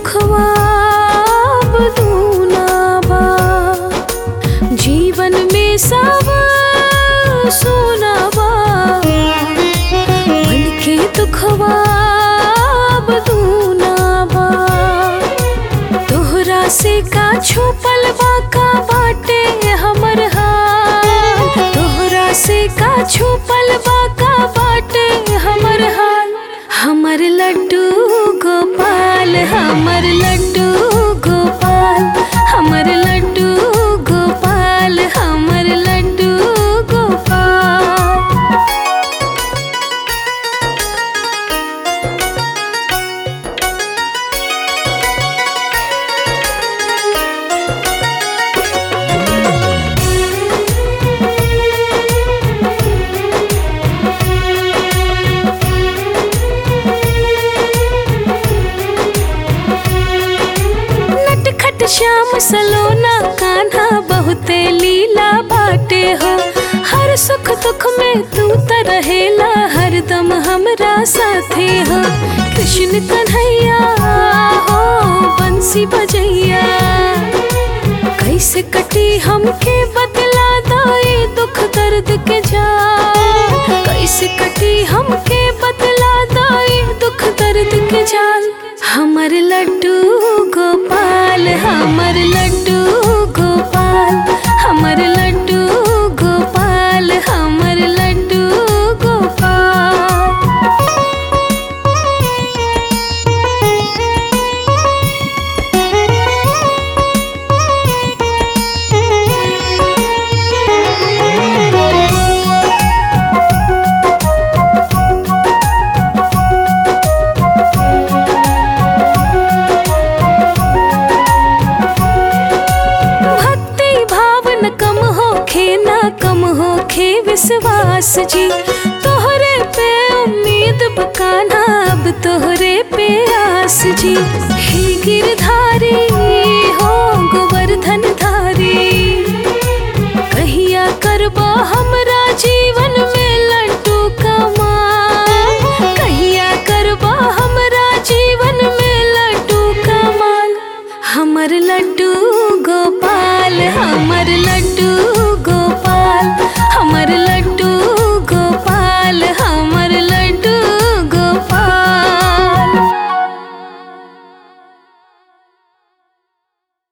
दुखवा अब दूना बा जीवन में सब सोना बा मन के दुखवा अब दूना बा तोहरा से का छुपल बा का बाटे हमर हाल तोहरा से का छुपल बा का बाटे हमर हाल हमर लड्डू गोपाल हमर लड्डू गोपाल हमर लड्डू गोपाल हमर लड्डू गोपाल नटखट श्याम सलोना कान्हा बहुते लीला बाटे हो हर सुख दुख में तू त रहेला हरदम हमरा साथे हो कृष्ण कन्हैया हो बंसी बजैया कैसे कटी हमके बतला दाए दुख दर्द के जा कैसे कटी हमके बतला दाए दुख दर्द के जाल हमर लड्डू गोपाल हमर लड्डू गोपाल हमर लड्डू गोपाल हमर लड्डू गोपाल भक्ति भावन कम होखे ना कम होखे विश्वास जी तोहरे पे उम्मीद बकाना अब तोहरे पे आस जी हे गिरधारी हो गोवर्धन धारी कहिया करबा हमरा जीवन में लड्डू कमाल कहिया करबा हमरा जीवन में लड्डू कमाल हमर लड्डू